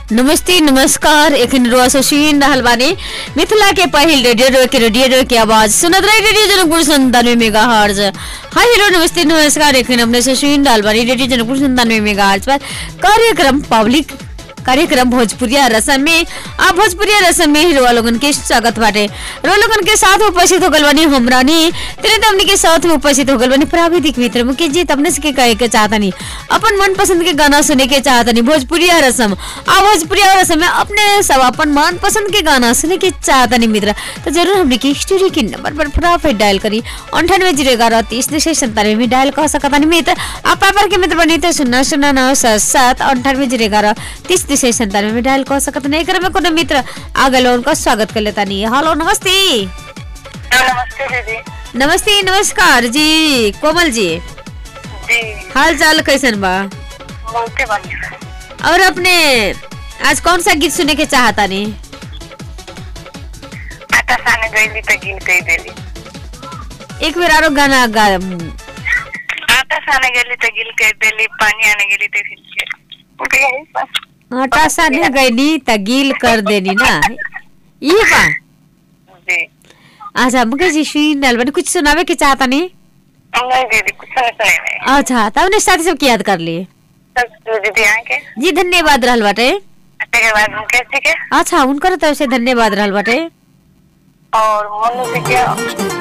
नमस्ते नमस्कार एखन रुआ से सुन रहल बानी मिथिला के पहिल रेडियो रो के रेडियो रो के आवाज सुनत रही रेडियो जनकपुर संतानवे मेगा हर्ज हाय हेलो नमस्ते नमस्कार एखन हमने से सुन रहल बानी रेडियो जनकपुर संतानवे मेगा हर्ज पर कार्यक्रम पब्लिक कार्यक्रम भोजपुरिया रसम में आ भोजपुरिया रसम में हिरो लोगन के स्वागत बाटे रो लोगन के साथ उपस्थित हो गल बानी हमरानी तेरे तमनी के साथ में उपस्थित हो गल बानी प्राविधिक मित्र मुकेश जी तमने से के कहे के चाहतनी अपन मन पसंद के गाना सुने के चाहतनी भोजपुरिया रसम आ भोजपुरिया रसम में अपने सब अपन मन पसंद के गाना सुने के चाहतनी मित्र तो जरूर हमने की स्टूडियो के नंबर पर फटाफट डायल करी अंठानवे जीरो ग्यारह तीस दो सौ संतानवे में डायल कर सकतानी मित्र आ पापर के मित्र बनी तो शून्य शून्य नौ सात सात अंठानवे जीरो ग्यारह तीस दो सौ संतानवे में डायल कर सकत नहीं करे में कोनो मित्र आ गए उनका स्वागत कर लेता नहीं हेलो नमस्ते नमस्ते दीदी नमस्ते नमस्कार जी कोमल जी जी हाल चाल कैसन बा बहुते बढ़िया और अपने आज कौन सा गीत सुने के चाहता नहीं आटा साने गईली तो गिन कही देली एक बेर आरो गाना गा आटा साने गेली तो गिल कही देली पानी आने गेली तो गिल के तो यही बस आटा साने गईनी त गील कर देनी ना ये बा जी अच्छा मुकेश जी सुन डाल बने कुछ सुनावे के चाहता नहीं नहीं दीदी कुछ नहीं सुने नहीं अच्छा तब ने साथी सबके याद कर लिए सब दीदी आके जी धन्यवाद रहल बाटे के बाद मुकेश जी के अच्छा उनकर तरफ से धन्यवाद रहल बाटे और मोनू जी के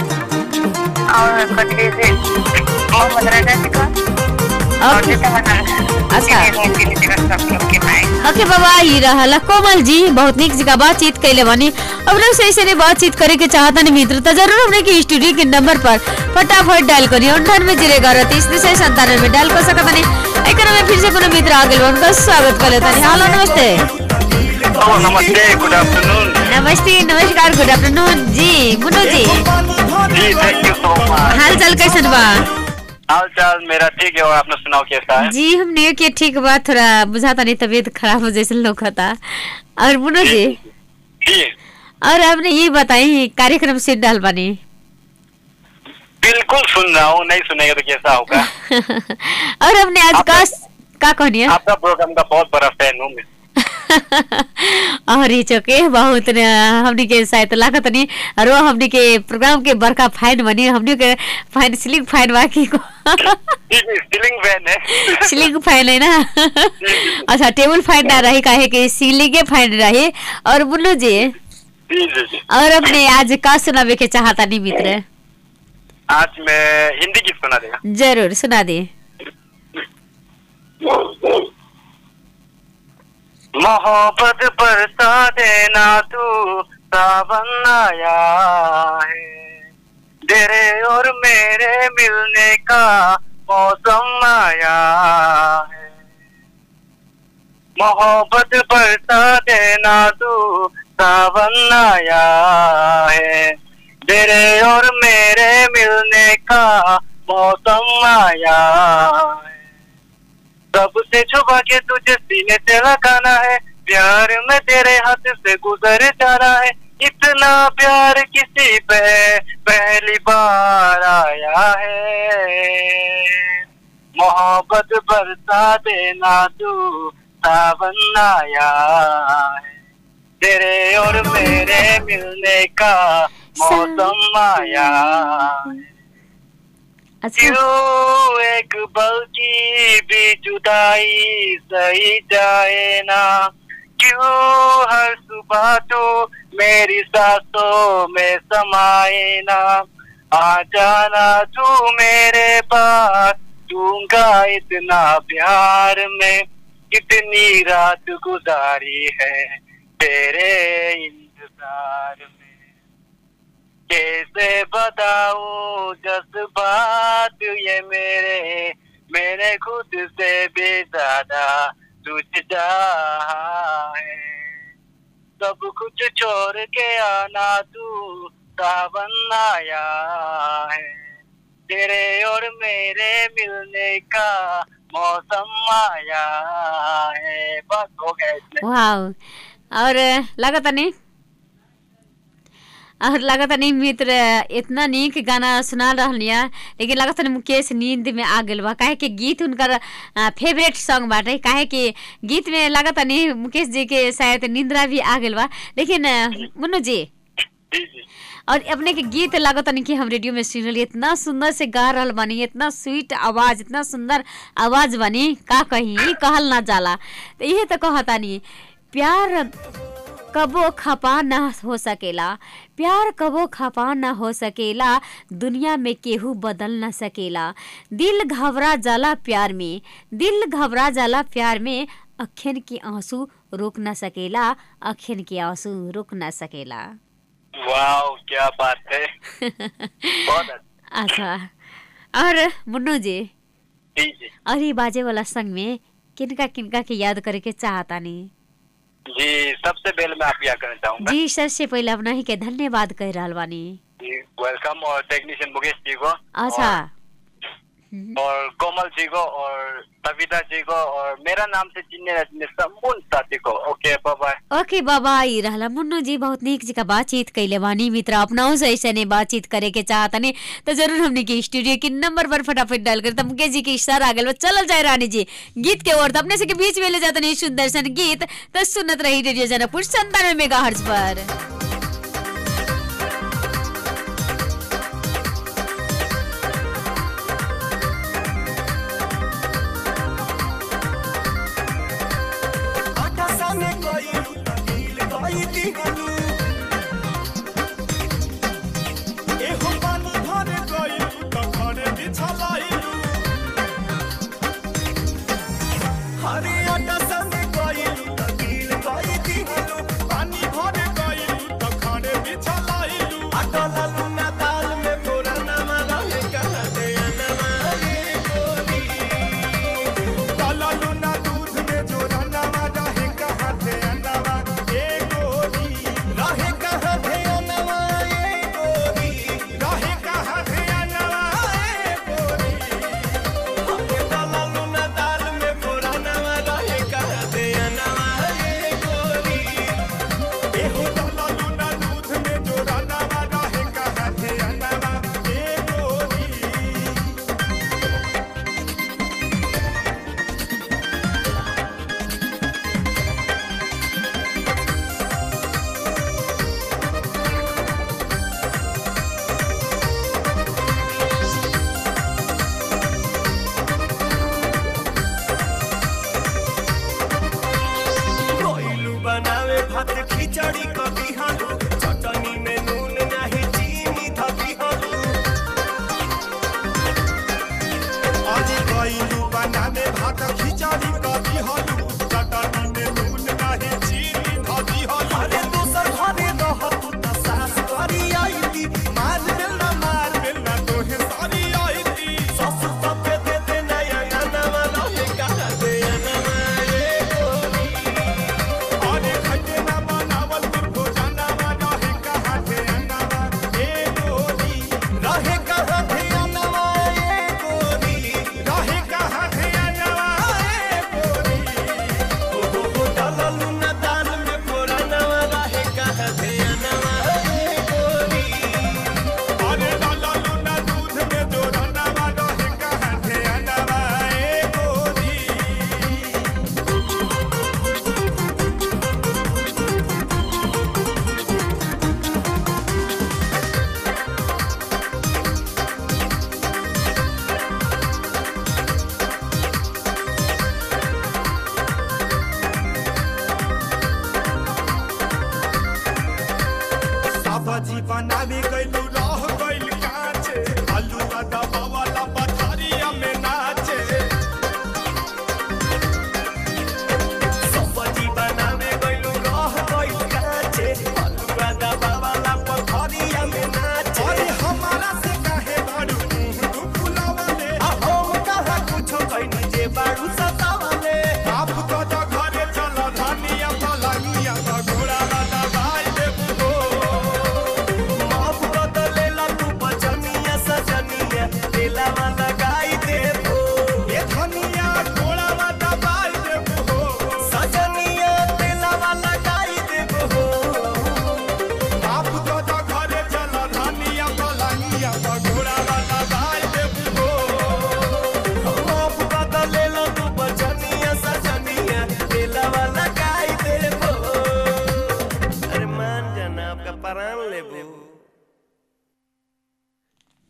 और कटरी से मोहम्मद राजा जी का और ओके जितना मना अच्छा। सब लोग के भाई ओके बाबा ये रहला कोमल जी बहुत निक जगह बातचीत कैले बानी अब लोग सही से बातचीत करे के चाहता नहीं मित्र तो जरूर हमने की स्टूडियो के नंबर पर फटाफट डायल करी अंठानवे जीरो ग्यारह तीस दो सौ संतानवे में डायल कर सकता नहीं एक में फिर से कोनो मित्र आ गए उनका स्वागत कर लेता नहीं हेलो नमस्ते Oh, namaste. Good afternoon. नमस्ते नमस्कार गुड आफ्टरनून जी मुन्नू जी जी थैंक यू सो मच हाल चाल कैसन बा हाल चाल मेरा ठीक है और आपने सुनाओ कैसा है जी हमने के ठीक बा थोड़ा बुझाता नहीं तबीयत खराब हो जैसे लोग था और मुन्नू जी जी और आपने ये बताई कार्यक्रम से डाल बानी बिल्कुल सुन रहा हूँ नहीं सुनेगा तो कैसा होगा और हमने आज का का कहनी है आपका प्रोग्राम का बहुत बड़ा फैन हूँ मैं और ये चौके बहुत न हमनी के शायद लागत नहीं और वो हमनी के प्रोग्राम के बड़का फाइन बनी हमनी के फाइन सिलिंग फाइन बाकी को जी जी सीलिंग फैन है सिलिंग फाइन है ना अच्छा टेबल फाइन ना रही काहे कि सीलिंग फाइन रही और बोलो जी जी जी जी और अपने आज का सुनावे के चाहता नहीं मित्र आज मैं हिंदी गीत सुना देगा जरूर सुना दे मोहब्बत बरसा देना तू सावन आया है तेरे और मेरे मिलने का मौसम आया है मोहब्बत बरसा देना तू सावन आया है तेरे और मेरे मिलने का मौसम आया है सबसे छुपा के तुझे सीने से लगाना है प्यार में तेरे हाथ से गुजर जाना है इतना प्यार किसी पे पहली बार आया है मोहब्बत बरसा देना तू सावन आया है तेरे और मेरे मिलने का मौसम आया है अच्छा क्यों एक पल की भी जुदाई सही जाए ना क्यों हर सुबह तो मेरी सांसों में समाए ना आ जाना तू मेरे पास दूंगा इतना प्यार में कितनी रात गुजारी है तेरे इंतजार में कैसे बताऊं जज्बात ये मेरे मैंने खुद से भी ज्यादा तुझ चाहा है सब कुछ छोड़ के आना तू सावन आया है तेरे और मेरे मिलने का मौसम आया है बस हो गया इसमें वाह और लागत नहीं और लगता नहीं मित्र इतना नीक गाना सुना रहलिया लेकिन लगता नहीं मुकेश नींद में आ गेल बा काहे कि गीत उनकर फेवरेट सॉन्ग बाटे काहे कि गीत में लगता नहीं मुकेश जी के शायद निंद्रा भी आ गेल बा लेकिन अ, मुन्नू जी जी जी और अपने के गीत लागत नहीं कि हम रेडियो में सुन रही इतना सुंदर से गा रहल बानी इतना स्वीट आवाज इतना सुंदर आवाज बानी का कहीं कहल ना जाला तो ये तो कहतानी प्यार कबो खपा ना हो सकेला प्यार कबो खपा ना हो सकेला दुनिया में केहू बदल ना सकेला दिल घबरा जाला प्यार में दिल घबरा जाला प्यार में अखियन के आंसू रोक ना सकेला अखियन के आंसू रोक ना सकेला वाह क्या बात है बहुत अच्छा अच्छा और मुन्नू जी जी जी और ये बाजे वाला संग में किनका किनका के याद करे के चाहतानी जी सबसे पहले मैं आप यहाँ करना चाहूंगा जी सबसे पहले अपना ही के धन्यवाद कह रहल बानी जी वेलकम और टेक्नीशियन मुकेश जी को अच्छा और, और कोमल जी को और सविता जी को और मेरा नाम से चिन्ह रजनी सम्पूर्ण साथी को ओके बाय ओके बाबा ई रहला मुन्नू जी बहुत नीक जी का बातचीत कैले बानी मित्र अपनाओ से ऐसे ने बातचीत करे के चाहतनी तो जरूर हमने के स्टूडियो के नंबर पर फटाफट डाल कर तमके जी के इशारा आ गेल चलल जाए रानी जी गीत के ओर तो अपने से के बीच में ले जाते नहीं सुंदर सन गीत तो सुनत रही रेडियो जनकपुर संतानवे मेगा पर आटा साने कोई नील कोई दिहलू एहो पानी भरे कोई तो घरे बिछलाइलू हरे आटा साने कोई नील कोई दिहलू पानी भरे कोई तो घरे बिछलाइलू आटा लालू ना दाल में मोरा नामा रहे कहा दे अनमा रे गोरी काला लूना दूध में जो रंगावा रहे कहाँ थे अंडावा ए गोरी रहे कहाँ थे अंडावा ए गोरी रहे कहाँ थे अंडावा ए गोरी हमके काला लूना दाल में पुरानावा रहे कहाँ थे अंडावा ए गोरी एहो काला लूना दूध में जो रंगावा रहे कहाँ थे अंडावा ए गोरी कोइलू बनावे भात खिचड़ी कभी हालू चटनी में नून नहीं चीनी धबी हालू आज कोइलू बनावे भात खिचड़ी कभी हालू चटनी में नून नहीं चीनी धबी हालू अरे दूसर घरे रह तू त सास करी आई थी मार मिलना मार मिलना तोहे सारी आई थी ससुर तबे दे दे नया गाना वाला ये कहा दे अनमा ये गोरी अरे खटे ना बनावल तुरको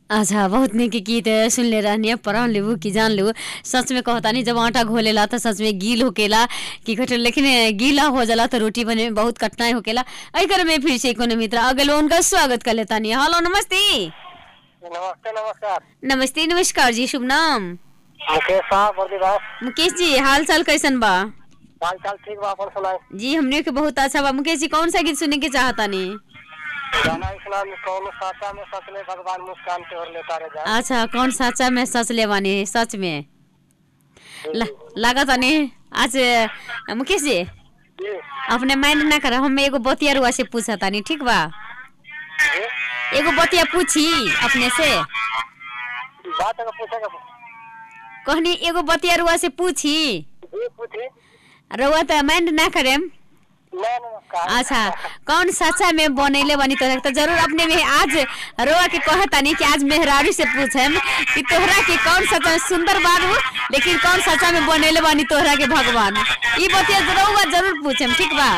अच्छा बहुत निक गीत सुनले रहनी पढ़ लेबू कि जान लेबू सच में कहता नहीं जब आटा घोलेला तो सच में गील होकेला कि कट लेकिन गीला हो जाला तो रोटी बने में बहुत कठिनाई होकेला एहि कर में फिर से कोनो मित्र अगल उनका स्वागत कर लेता नहीं हेलो नमस्ते नमस्ते नमस्कार नमस्ते नमस्कार जी शुभ नाम मुकेश साहब बर्दीवास मुकेश जी हाल चाल कैसन बा हाल चाल ठीक बा अपन सुनाई जी हमने के बहुत अच्छा बा मुकेश जी कौन सा गीत सुनने के चाहता नहीं गाना इस्लाम कौन साचा में सचले भगवान मुस्कान के और लेता रह जाए अच्छा कौन सच्चा में सच ले बानी सच में ला, लागत नहीं आज अ, मुकेश जी जी अपने माइंड ना कर हम एगो बतिया रुआ से पूछा तानी ठीक बा जी एगो बतिया पूछी अपने से बात अगर पूछेगा कहनी एगो बतिया रुआ से पूछी जी पूछी रुआ तो माइंड ना करेम नहीं नमस्कार अच्छा कौन सच्चा में बनैले बनी तोहरा तो जरूर अपने में आज रोआ के कहे तानी कि आज मेहरारू से पूछम कि तोहरा के कौन सच्चा में सुंदर बाबू लेकिन कौन सच्चा में बनैले बनी तोहरा के भगवान ई बतिया जरूर जरूर पूछम ठीक बा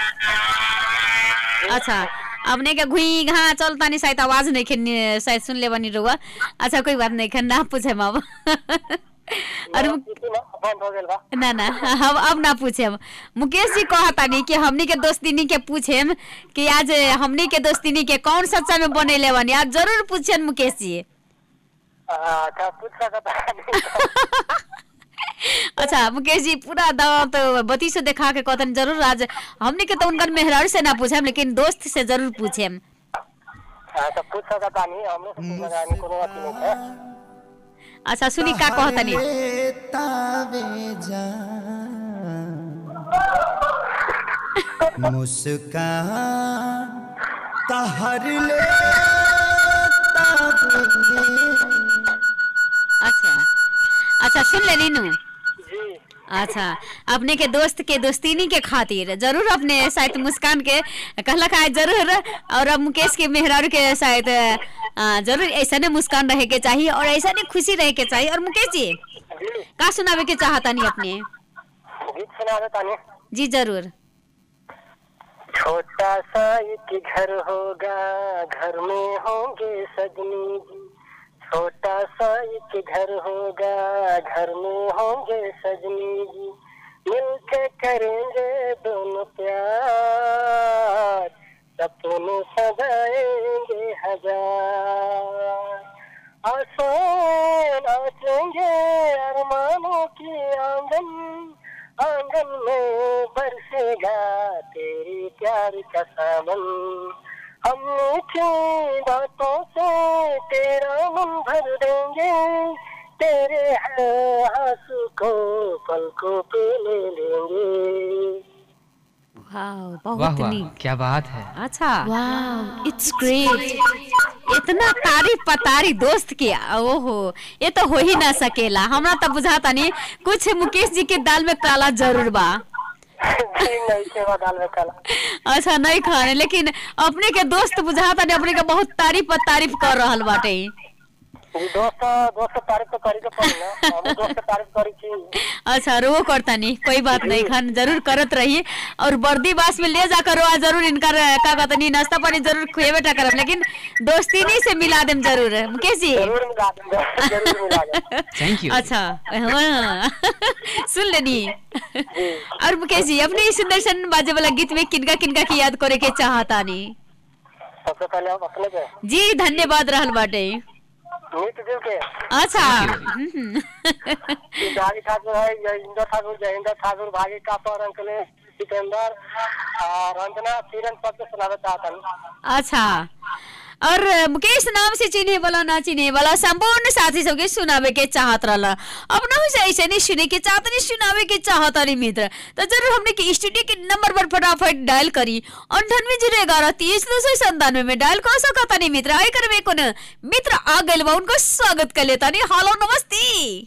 अच्छा अपने के घुई घा चलता नहीं शायद आवाज नहीं खेन शायद सुन ले बनी रोआ अच्छा कोई बात नहीं खेन ना पूछम अब और मु- पूछी ना बंद हो गया बा ना ना हम अब ना पूछेम मुकेश जी कहता नहीं कि हमनी के दोस्तिनी के पूछेम कि आज हमनी के दोस्तिनी के कौन सच्चा में बनेले बनी आज जरूर पूछेन मुकेश जी अच्छा पूछ सकता है अच्छा मुकेश जी पूरा दांत बत्ती से देखा के कहतन जरूर आज हमनी के तो उनकर मेहरारू से ना पूछेम लेकिन दोस्त से जरूर पूछेम अच्छा पूछ सकता नहीं हमने से पूछना नहीं कोनो बात नहीं है अच्छा सुनी का कहतनी तावे जान मुस्कान तहर ले तावे अच्छा अच्छा सुन ले नीनू जी अच्छा अपने के दोस्त के दोस्तिनी के खातिर जरूर अपने शायद मुस्कान के कहलक आज जरूर और अब मुकेश के मेहरारू के शायद अ, जरूर ऐसा ने मुस्कान रहे के चाहिए और ऐसा ने खुशी रहे के चाहिए और मुकेश जी जी का सुनावे के चाहता नहीं अपने गीत सुना देता नहीं जी जरूर छोटा सा एक घर होगा घर में होंगे सजनी जी छोटा सा एक घर होगा घर में होंगे सजनी जी मिलके करेंगे दोनों प्यार सपने सजाएंगे हजार आसान नाचेंगे अरमानों की आंगन आंगन में बरसेगा तेरी प्यार का सावन हम मीठी बातों से तेरा मन भर देंगे तेरे आंसू को पलकों पे ले लेंगे वाह वाह बहुत वाह नीक क्या बात है अच्छा वाह इट्स ग्रेट इतना तारीफ पतारी दोस्त की ओहो ये तो हो ही ना सकेला हमरा तो बुझाता नहीं कुछ मुकेश जी के दाल में काला जरूर बा जी नहीं सेवा दाल में काला अच्छा नहीं खाने लेकिन अपने के दोस्त बुझाता नहीं अपने के बहुत तारीफ पर तारीफ कर रहल बाटे जी दोस्त दोस्त तारीफ तो करी के पड़ी ना हम दोस्त तारीफ करी थी अच्छा रो करता नहीं कोई बात नहीं खान जरूर करत रहिए और बर्दी बास में ले जाकर रो जरूर इनका का कहता नहीं नाश्ता पानी जरूर खुएबे टा करब लेकिन दोस्ती नहीं से मिला देम जरूर मुकेश जी जरूर मिला देंगे जरूर मिला देंगे Thank you. अच्छा हाँ सुन लेनी और मुकेश जी अपने इस सुंदर सन बाजे वाला गीत में किनका किनका की याद करे के चाहता नहीं सबसे पहले हम अपने पे जी धन्यवाद रहल बाटे मीत दिल के अच्छा हम्म। गाड़ी ठाकुर है जयेंद्र ठाकुर जयेंद्र ठाकुर भागी का पर अंकल सिकंदर और रंजना किरण सबके सुनावे चाहता हूँ अच्छा और मुकेश नाम से चिन्हे वाला ना चिन्हे वाला संपूर्ण साथी सबके सुनावे के चाहत रहला अपना से ऐसे नहीं सुने के चाहत नहीं सुनावे के चाहत रही मित्र तो जरूर हमने के स्टूडियो के नंबर पर फटाफट डायल करी अंठानवे जीरो ग्यारह तीस दो सौ संतानवे में डायल कर सकता नहीं मित्र आई कर कोन मित्र आ गए बा उनको स्वागत कर लेता नहीं हेलो नमस्ते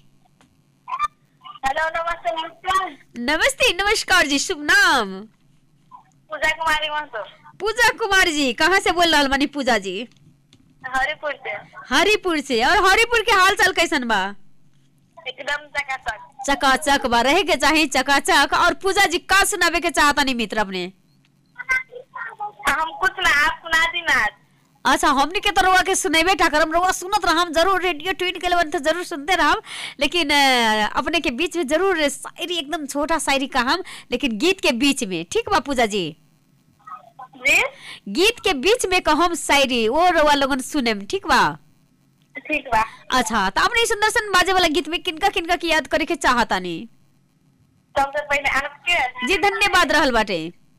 हेलो नमस्ते नमस्कार नमस्ते नमस्कार जी शुभ नाम पूजा कुमारी महतो पूजा कुमार जी कहाँ से बोल रहा बानी पूजा जी हरिपुर से हरिपुर से और हरिपुर के हाल चाल कैसन बा एकदम चकाचक चकाचक बा रहे के चाहे चकाचक और पूजा जी का सुनावे के चाहता नहीं मित्र अपने हम कुछ ना आप सुना दी ना आज। अच्छा हमनी के तो रउआ के सुनेबे टा करम रउआ सुनत रहम जरूर रेडियो ट्यून के लेवन तो जरूर सुनते रहम लेकिन अ, अपने के बीच में जरूर शायरी एकदम छोटा शायरी कहम लेकिन गीत के बीच में ठीक बा पूजा जी जी गीत के बीच में कहम शायरी वो रउआ लोगन सुनेम ठीक बा ठीक बा अच्छा तो अपने सुंदर सन बाजे वाला गीत में किनका किनका की याद करे के चाहतानी सबसे पहले आपके जी धन्यवाद रहल बाटे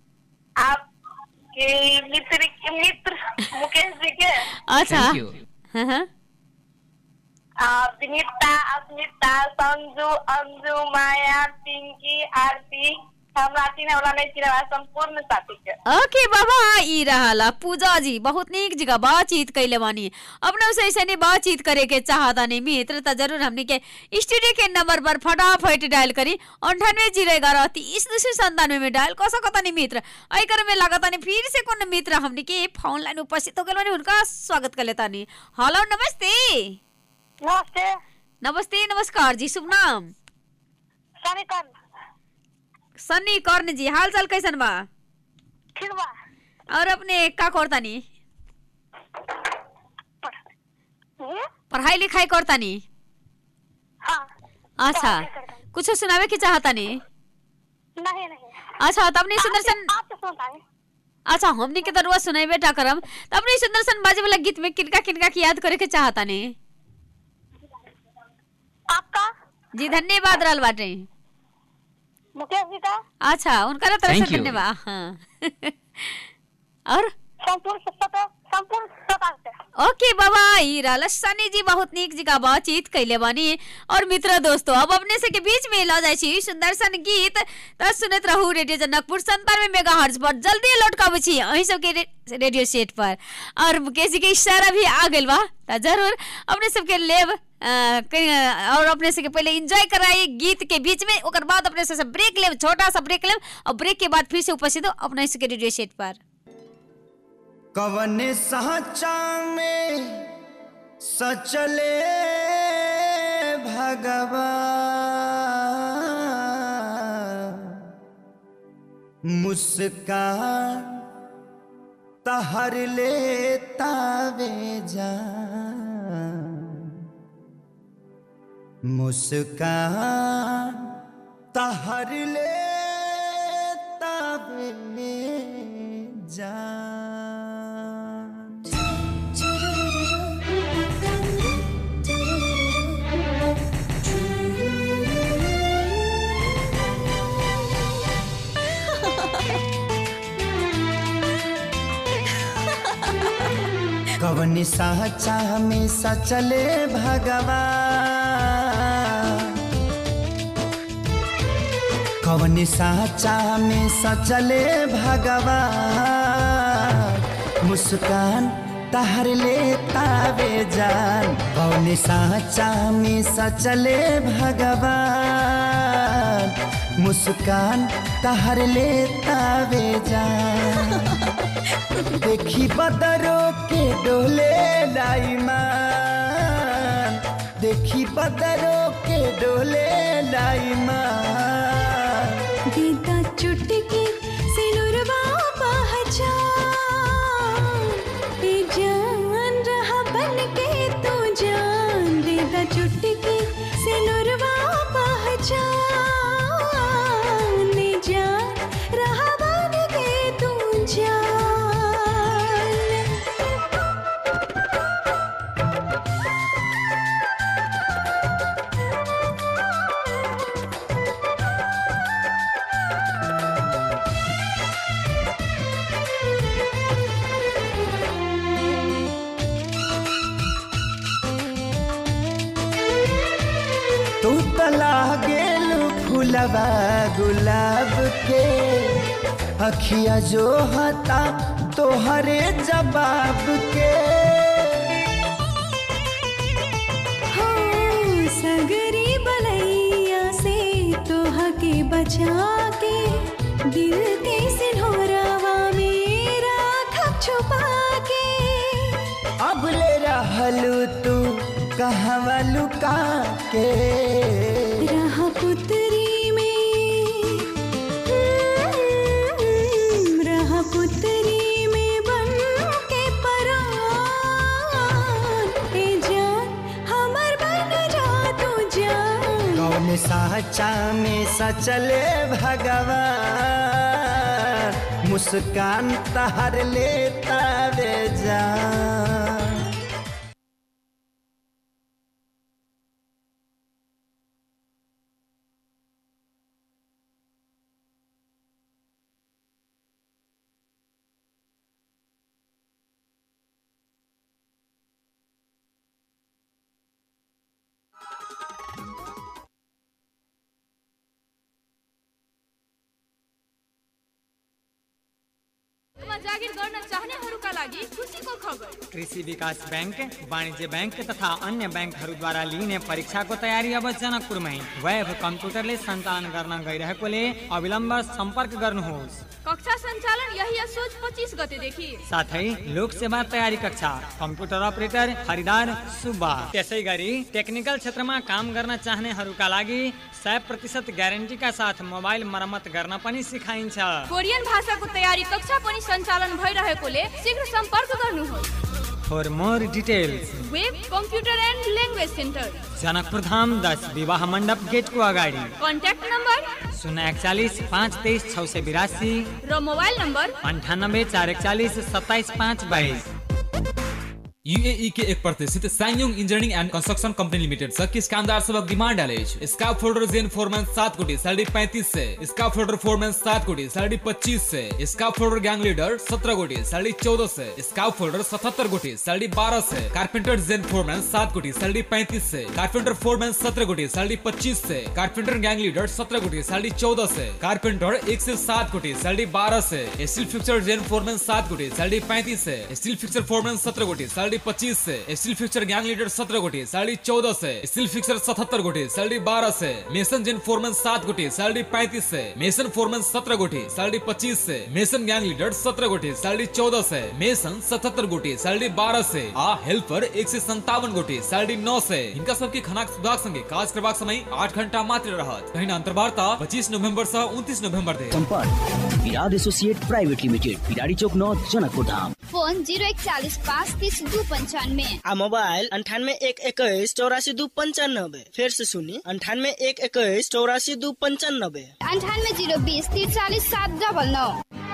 आपके मित्र मित्र मुकेश जी के अच्छा Thank you. हाँ, हाँ। आ, विनीता अस्मिता संजू अंजू माया पिंकी आरती हमरा चिन्हे वाला नहीं चिन्हे वाला संपूर्ण साथी के ओके बाबा ई रहला पूजा जी बहुत नीक जगह बातचीत कैले बानी अपने से ऐसे नहीं बातचीत करे के चाहता नहीं मित्र तो जरूर हमने के स्टूडियो के नंबर पर फटाफट डायल करी अंठानवे जीरो ग्यारह तीस दूसरे संतानवे में डायल कर सकता नहीं मित्र आई कर में लागता नहीं फिर से कौन मित्र हमने के फोन लाइन उपस्थित हो गए बानी उनका स्वागत कर लेता नहीं हेलो नमस्ते नमस्ते नमस्ते नमस्कार जी शुभ नाम सनिकन सन्नी कर्ण जी हाल चाल कैसन बा ठीक बा और अपने का करतानी हम्म? पढ़ाई लिखाई करतानी हाँ अच्छा पढ़ाई करतानी। कुछ सुनावे की चाहतानी नहीं नहीं अच्छा तब नहीं सुंदरसन आप तो सुनता है अच्छा हमनी के तरुआ सुनाई बेटा करम तब नहीं सुंदरसन बाजे वाला गीत में किनका किनका की याद करे के चाहतानी आपका जी धन्यवाद रहल बाटे मुकेश जी का अच्छा उनका तरफ Thank से you. धन्यवाद हाँ और संपूर्ण सत्ता संपूर्ण सत्ता से ओके बाबा ई रहल सनी जी बहुत नीक जगह बातचीत कैले बानी और मित्र दोस्तों अब अपने से के बीच में ला जाय छी सुंदर सन गीत त सुनत रहू रेडियो जनकपुर संतानवे मेगा हर्ज पर जल्दी लौट के छी अहीं सब के रे, रेडियो सेट पर और मुकेश जी के इशारा भी आ गेल बा त जरूर अपने सब के लेब अ, कहीं- और अपने से के पहले एंजॉय कराई गीत के बीच में ओकर बाद अपने से ब्रेक लेब छोटा सा ब्रेक लेब और ब्रेक के बाद फिर से उपस्थित हो अपने से के रेडियो सेट पर कवन साचा में सचले भगवान मुस्कान तहर लेता वे जान मुस्कान तहर लेता वे जान कवनी साचा में सचले भगवान कवनी साचा में सचले भगवान मुस्कान तहर लेता वे जान कवनी साचा में सचले भगवान मुस्कान तहर लेता वे जान देखी बदरो के डोले लाईमान देखी बदरो के डोले लाईमान गीता चुटकी सिनुरवा पहचान ए जान रहा बन के तू जान गीता चुटकी सिनुरवा पहचान ए जान रहा बन के तू जान तू तला गेलू फुलवा गुलाब के अखिया जो हता तोहरे जवाब के हो सगरी बलैया से तोह के बचा के दिल के सिन्होरावा मेरा खप छुपा के अब ले रहलू तू कहवा लुका के रहा पुतरी में हम्म, रहा पुतरी में बन के परान चर्चा में सचले भगवान मुस्कान तहर लेता वे जान जागिर गर्न चाहनेहरूका लागि खुसीको खबर कृषि विकास बैंक वाणिज्य बैंक तथा अन्य ब्याङ्कहरूद्वारा लिइने परीक्षाको तयारी अब जनकपुरमै वेब कम्प्युटरले सञ्चालन गर्न गइरहेकोले अविलम्ब सम्पर्क गर्नुहोस् कक्षा सञ्चालन यही असोज पच्चिस गतेदेखि साथै लोक सेवा तयारी कक्षा कम्प्युटर अपरेटर खरिदार सुब्बा त्यसै गरी टेक्निकल क्षेत्रमा काम गर्न चाहनेहरूका लागि सय प्रतिशत ग्यारेन्टीका साथ मोबाइल मर्मत गर्न पनि सिकाइन्छ कोरियन भाषाको तयारी कक्षा पनि सञ्चालन भइरहेकोले शीघ्र सम्पर्क गर्नुहोस् for more details web computer and language centre Janakpur Dham दस विवाह मण्डप गेटको अगाडि कन्ट्याक्ट नम्बर शून्य एकचालिस पाँच तेइस छ सय बिरासी र मोबाइल नम्बर अन्ठानब्बे चार एकचालिस सत्ताइस पाँच बाइस यूएई के एक प्रतिष्ठित Ssangyong engineering and construction company limited से किस कामदार सबक डिमांड डाले स्काफ फोल्डर जेन फोरमैन सात कोटी सैलरी पैंतीस से स्काफ फोल्डर फोरमैन सात कोटी सैलरी पच्चीस से स्काफ फोल्डर गैंग लीडर सत्रह कोटी सैलरी चौदह से स्काफ फोल्डर सतहत्तर कोटी सैलरी बारह से कारपेंटर जेन फोरमैन सात कोटी सैलरी पैंतीस से कारपेंटर फोरमैन सत्रह कोटी सैलरी पच्चीस से कारपेंटर गैंग लीडर सत्रह कोटी सैलरी चौदह से कारपेंटर एक से सात कोटी सैलरी बारह से स्टील फिक्सर जेन फोरमैन सात कोटी सैलरी पैंतीस से स्टील फिक्सर फोरमैन सत्रह कोटी सैलरी पच्चीस से स्टील फिक्सर गैंग लीडर सत्रह कोटी सैलरी चौदह से स्टील फिक्सर सतहत्तर कोटी सैलरी बारह से मेसन जेन फोरमैन सात कोटी सैलरी पैंतीस से मेसन फोरमैन सत्रह कोटी सैलरी पच्चीस से मेसन गैंग लीडर सत्रह कोटी सैलरी चौदह से मेसन सतहत्तर कोटी सैलरी बारह से आ हेल्पर एक से संतावन कोटी सैलरी नौ से इनका सबके खनाक सुधार संगे काज करबाक समय आठ घंटा मात्र रहत कहीं अंतर्वार्ता पच्चीस नवंबर से उनतीस नवंबर दे संपर्क Virat associate private limited Biradi चौक नौ जनकपुर धाम फोन जीरो इकचालीस पाँच तीस दू पंचानवे आ मोबाइल अंठानवे एक इक्कीस चौरासी दू पंचानबे फिर से सुनी अंठानवे एक इक्कीस चौरासी दू पंचानबे अंठानवे जीरो बीस तिरचालीस सात डबल नौ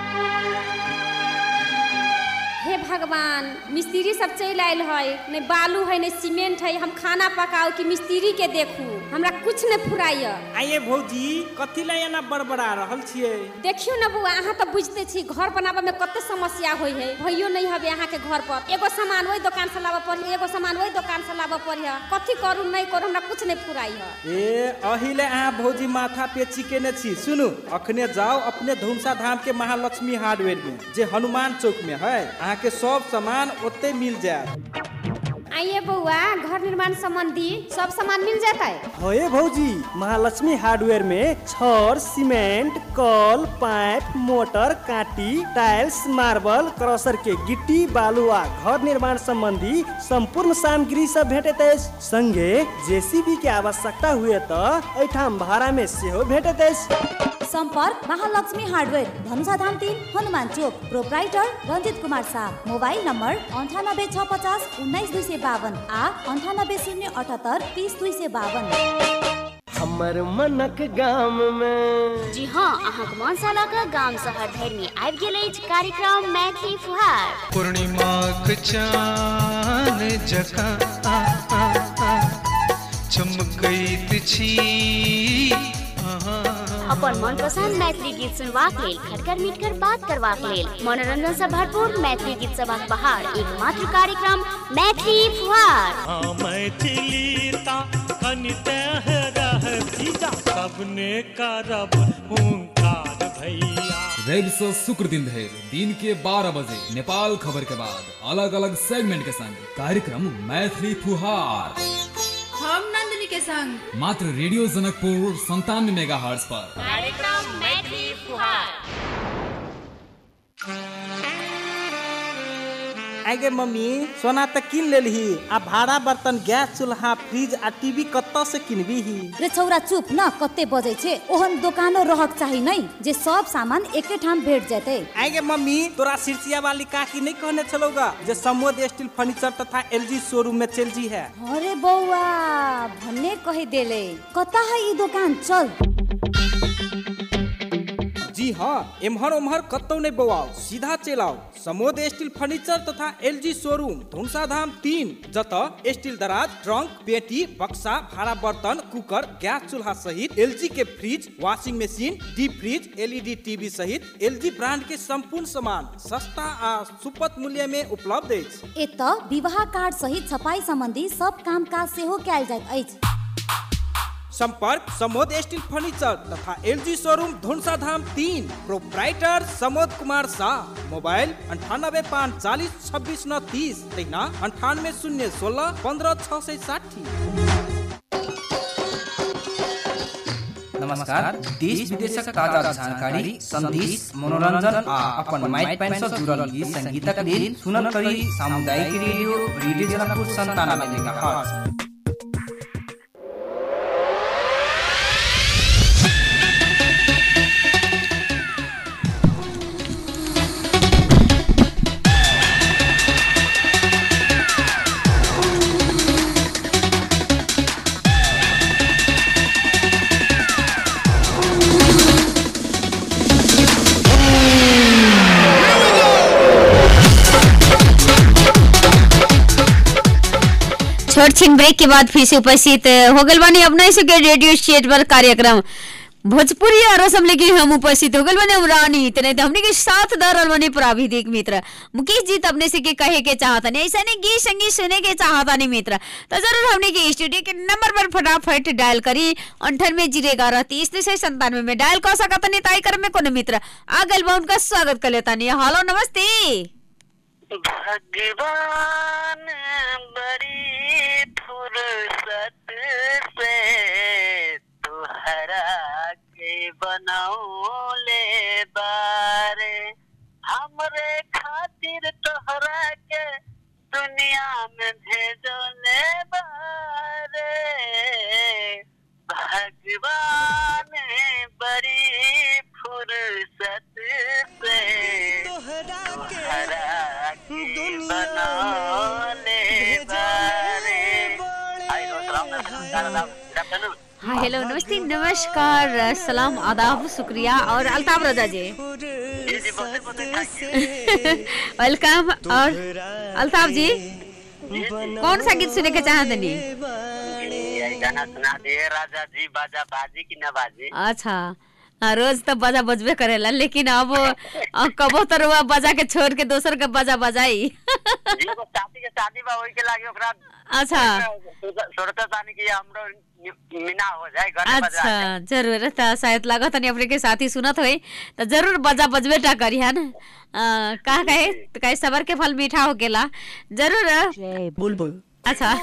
हे भगवान मिस्त्री सब चल आयल है नहीं बालू है नहीं सीमेंट है हम खाना पकाओ कि मिस्त्री के देखू हमरा कुछ नहीं फुराइय आइए भौजी कथी ला एना बड़बड़ा रहल छियै देखियो ना बुआ अहाँ तो बुझते छी घर बनाबे में कते समस्या होई है भइयो नहीं हबे अहाँ के घर पर एगो सामान वही दुकान से लाबे पड़ी एगो सामान वही दुकान से लाबे पड़ी कथी करू नहीं करू हमरा कुछ नहीं फुराई है ए अहिले अहाँ भौजी माथा पे चिकेने छी सुनु अखने जाओ अपने धुमसा धाम के महालक्ष्मी हार्डवेयर में जे हनुमान चौक में है अहाँ के सब सामान ओते मिल जाए आइए बउआ घर निर्माण संबंधी सब सामान मिल जाता है होए भौजी महालक्ष्मी हार्डवेयर में छड़ सीमेंट कल पाइप मोटर काटी टाइल्स मार्बल क्रशर के गिट्टी बालू आ घर निर्माण संबंधी संपूर्ण सामग्री सब भेटत अछि संगे जेसीबी के आवश्यकता हुए तो एठाम भाड़ा में सेहो भेटत अछि सम्पर्क महालक्ष्मी हार्डवेयर धनुषाधाम तिन हनुमान चोक proprietor Ranjit Kumar Shah mobile number अन्ठानब्बे छ पचास उन्नाइस दुई सय बावन आ अन्ठानब्बे शून्य अठहत्तर तिस दुई सय बावन हमर मनक गाम में जी हाँ अहाँक मनसालक गाम शहर धरि में आबि गेल अछि कार्यक्रम मैथिली फुहार पूर्णिमाक चान जकाँ आ, आ, आ, चमकैत छी अहाँ अपन मनपसंद मैथिली गीत सुनबाक लेल खटकर मिटकर बात करबाक लेल मनोरंजन से भरपूर मैथिली गीत सभाक बहार एकमात्र कार्यक्रम मैथिली फुहार हाँ मैथिलीता कनिते रहती जा सबने करब हुंकार भैया रवि से शुक्र दिन धरि दिन के 12 बजे नेपाल खबर के बाद अलग अलग सेगमेंट के संग कार्यक्रम मैथिली फुहार हम नंदिनी के संग मात्र रेडियो जनकपुर संतानवे मेगा पर कार्यक्रम मैथिली फुहार आगे मम्मी सोना त किन लेलही आ भाड़ा बर्तन गैस चूल्हा फ्रिज आ टीवी कत्ता से किनबी ही रे छौरा चुप न कते बजै छे ओहन दोकानो रहक चाही नै जे सब सामान एके ठाम भेट जेतै आगे मम्मी तोरा सिरसिया वाली काकी नहीं कहने चलोगा जे समोद स्टील फर्नीचर तथा एलजी शोरूम में चल जी है अरे बौआ भन्ने कहि देले कता है ई दोकान चल जी हाँ एम्हर ओम्हर कतौ नहीं बौआओ सीधा चलाओ समोद स्टील फर्नीचर तथा एलजी शोरूम धुमसा धाम तीन जत स्टील दराज ट्रंक पेटी बक्सा भाड़ा बर्तन कुकर गैस चूल्हा सहित एलजी के fridge washing machine deep fridge LED TV सहित एलजी ब्रांड के संपूर्ण सामान सस्ता आ सुपथ मूल्य में उपलब्ध अछि एत विवाह कार्ड सहित छपाई सम्बन्धी सब काम काज सेहो कयल जाइत अछि संपर्क समोद स्टील फर्नीचर तथा एलजी शोरूम धुनसा धाम तीन प्रोप्राइटर समोद कुमार शाह मोबाइल अंठानबे पाँच चालीस छब्बीस नौ तीस तहिना अंठानवे शून्य सोलह पंद्रह छः सौ साठी नमस्कार देश विदेशक ताजा जानकारी संदेश मनोरंजन आ अपन माइट पैन सँ जुड़ल गीत संगीतक लेल सुनल करी सामुदायिक रेडियो रेडियो जनकपुर संतानबे मेगाहर्ट्ज छोट छिन ब्रेक के बाद फिर से उपस्थित हो गल बानी अपने से के रेडियो स्टेट पर कार्यक्रम भोजपुरी रसम लेके हम उपस्थित हो गल बानी हम रानी तने हमने के साथ दरल बानी प्राविधिक मित्र मुकेश जी अपने से के कहे के चाहता नहीं ऐसा नहीं गीत संगीत सुने के चाहता नहीं मित्र तो जरूर हमने के स्टूडियो के नंबर पर फटाफट डायल करी अंठानवे जीरो ग्यारह तीस तीस संतानवे में डायल कर सकता नहीं ताई कर में कोनो मित्र आ गल बा उनका स्वागत कर लेता नहीं हेलो नमस्ते भगवान बड़ी फुर्सत से तुहरा के बनौले बारे हमरे खातिर तोहरा के दुनिया में भेजोले बारे भगवान बड़ी फुर्सत से तुहरा के बनौले बारे आई नो सलाम नमस्कार हाँ हेलो नमस्ते नमस्कार सलाम आदाब शुक्रिया और अल्ताफ रजा जी वेलकम और अल्ताफ जी कौन सा गीत सुने के चाहते नहीं यही गाना सुना दिए राजा जी बाजा बाजी की ना बाजी अच्छा हाँ, रोज तो बजा बजबे करेला लेकिन अब अ, कबो तो रुआ बजा के छोड़ के दोसर के बजा बजाई जी वो शादी के शादी बा ओई के लागे ओकरा अच्छा सोचता तानी कि हमरो मीना हो जाए घर में बजा अच्छा जरूर त शायद लागत नहीं अपने के साथी सुनत होई तो जरूर बजा बजबे टा करी है ना अ, का कहे तो कहे सबर के फल मीठा हो गेला जरूर बुलबुल अच्छा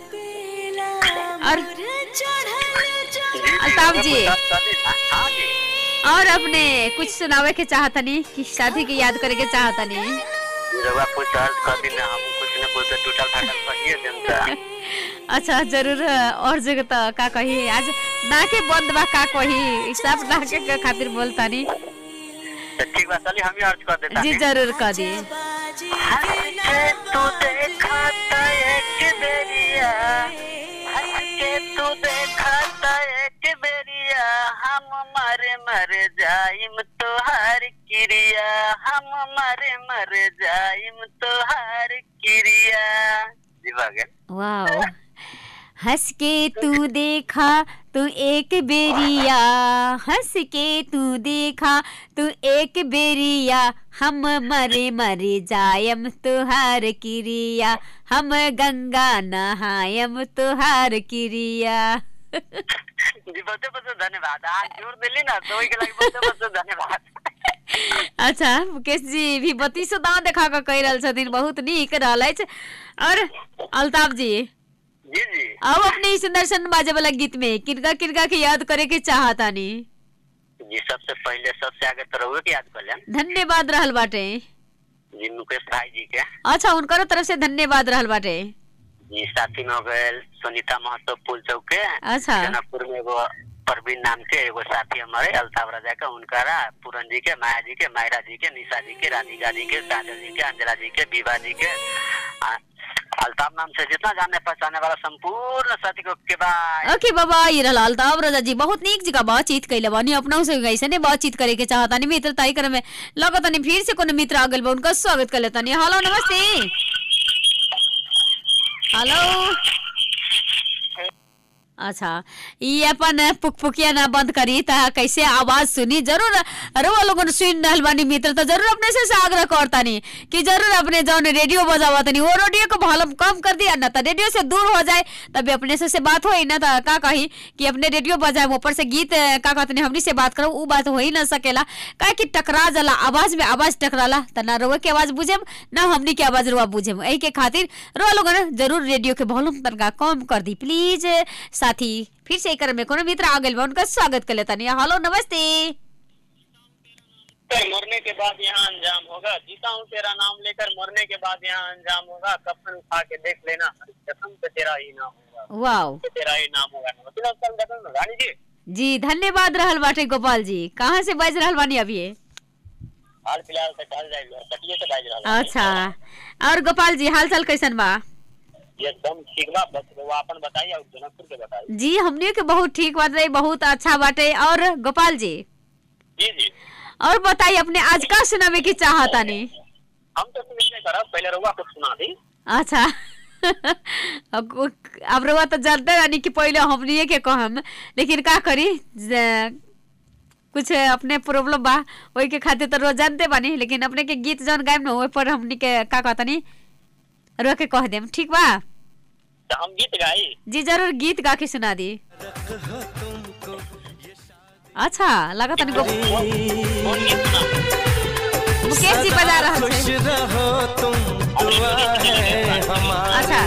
और अल्ताफ जी हाँ जी और अपने कुछ सुनावे के चाहतनी कि शादी के याद करे के चाहतनी रवा कुछ अर्ज कर दी ना हम कुछ न कुछ टूटल फाटल कहिए जनता अच्छा जरूर और जगह तो का कही आज नाके बंद बा का कही सब नाके के खातिर बोलतानी तो ठीक बा चलिए हम ही अर्ज कर देता जी जरूर कर दी तू देखा था एक बेरिया हंस के तू देखा था एक बेरिया हम मर मर जाइम तोहार क्रिया हम मर मर जाइम तोहार क्रिया जी बागन वाओ हंस के तू देखा तू एक बेरिया हंस के तू देखा तू एक बेरिया हम मरे मरे जायम तुहार क्रिया हम गंगा नहायम तुहार क्रिया जी बहुत बहुत धन्यवाद आज जोर दिली ना तो के लगे बहुत बहुत धन्यवाद अच्छा मुकेश जी भी बत्तीसो दाँव देखा के कह रहल छथिन बहुत नीक रहल अछि और अल्ताफ जी जी जी अब अपने इस सुंदर बाजे वाला गीत में किनका किनका के याद करे के चाहतानी जी सबसे पहले सबसे आगे तो रहुए के याद कर लें धन्यवाद रहल बाटे जी मुकेश भाई जी के अच्छा उनकरो तरफ से धन्यवाद रहल बाटे जी साथी में हो गए सुनीता महतो पुल चौक के अच्छा। जनकपुर में एगो परवीन नाम के एगो साथी हमारे अल्ताफ राजा का उनकारा पूरन जी के माया जी के मायरा जी के निशा जी के राधिका जी के काजल जी के अंजला जी के विभा जी के आ, अल्ताफ नाम से जितना जाने पहचाने वाला संपूर्ण साथी को के बाद ओके बाबा ये रहल अल्ताफ राजा जी बहुत नीक जगह बातचीत कैले बानी अपनों से ऐसे ने बातचीत करे के चाहतानी मित्र ताई करे में लगतानी फिर से कोनो मित्र आगल बा उनका स्वागत कर लेतानी हेलो नमस्ते हेलो अच्छा ये अपन पुकपुकिया ना बंद करी ता कैसे आवाज सुनी जरूर रउआ लोगन सुन रहल बानी मित्र तो जरूर अपने से, से आग्रह करतानी कि जरूर अपने जौन रेडियो बजावा तनी वो रेडियो को वॉल्यूम कम कर दिया ना तो रेडियो से दूर हो जाए तभी अपने से, से बात होई ना तो का कही कि अपने रेडियो बजाए ऊपर से गीत अ, का कहतनी हमनी से बात करो वो बात हो ही ना सकेला काहे कि टकरा जाला आवाज में आवाज टकराला त ना रउआ के आवाज बुझेम ना हमनी के आवाज रुआ बुझेम एही के खातिर रउआ लोगन जरूर रेडियो के वॉल्यूम तनका कम कर दी प्लीज साथी फिर से एकर में कोनो मित्र आ गइल बा उनका स्वागत कर लेतानी हेलो नमस्ते लेकर मरने के बाद यहाँ अंजाम होगा जीता हूँ तेरा नाम लेकर मरने के बाद यहाँ अंजाम होगा कफन उठा के देख लेना हर कसम पे तेरा ही नाम होगा वाओ पे तेरा ही नाम होगा नमस्ते नमस्कार देखो ना, रानी जी जी धन्यवाद रहल बाटे गोपाल जी कहाँ से बाज रहल बानी अभी ये? हाल फिलहाल से कहल जाए कटिए से बाज रहा अच्छा और गोपाल जी हाल चाल कैसन बा एकदम ठीक बा बस वो अपन बताइए और जनकपुर के बताइए जी हमने के बहुत ठीक बात रही बहुत अच्छा बाटे और गोपाल जी जी जी और बताइए अपने आज का सुनावे की चाहता नहीं हम तो सुनिश्चय करब पहले रुआ कुछ सुना दी अच्छा अब अब रउआ तो जानते रानी कि पहले हमनिए के कहम लेकिन का करी ज- कुछ अपने प्रॉब्लम बा ओई के खातिर तो रोज जानते बानी लेकिन अपने के गीत जौन गायब ना ओई पर हमनी के का कहता नहीं रो के कह देम ठीक बा तो हम गीत गाई जी जरूर गीत गा के सुना दी अच्छा लगा तनी गो मुकेश जी बजा रहा खुश है रहो तुम दुआ है हमारी अच्छा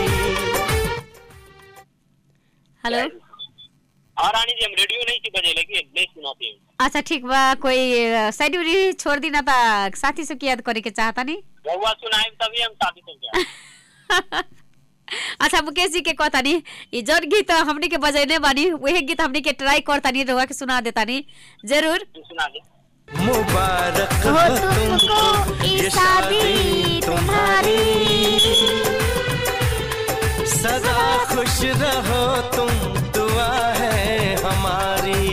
हेलो हाँ रानी जी हम रेडियो नहीं थी बजे लेकिन नहीं सुनाती हूँ अच्छा ठीक बा कोई अ, साइड उड़ी छोड़ दी ना ता साथी से याद करे के चाहता नहीं रउआ सुनाए तभी हम शादी से गया अच्छा मुकेश जी के कहता नहीं ये जौन गीत हमनी के बजैने बानी वही गीत हमनी के ट्राई करता नहीं रहुआ के सुना देता नहीं जरूर सुना दे मुबारक हो हो तुमको ये शादी तुम्हारी सदा खुश रहो तुम दुआ है हमारी